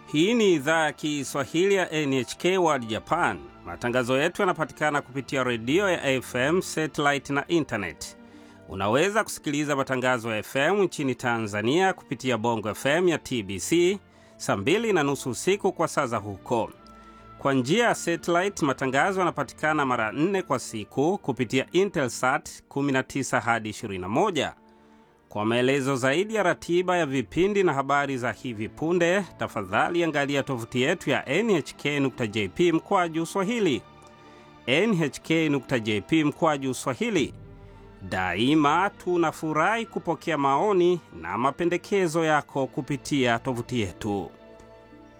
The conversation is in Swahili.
Hii ni idhaa ya Kiswahili ya NHK World Japan. Matangazo yetu yanapatikana kupitia redio ya FM, satellite na intanet. Unaweza kusikiliza matangazo ya FM nchini Tanzania kupitia Bongo FM ya TBC saa mbili na nusu usiku kwa saa za huko. Kwa njia ya satellite, matangazo yanapatikana mara nne kwa siku kupitia Intelsat 19 hadi 21. Kwa maelezo zaidi ya ratiba ya vipindi na habari za hivi punde, tafadhali angalia tovuti yetu ya nhk.jp mkwaju swahili, nhk.jp mkwaju swahili. Daima tunafurahi kupokea maoni na mapendekezo yako kupitia tovuti yetu.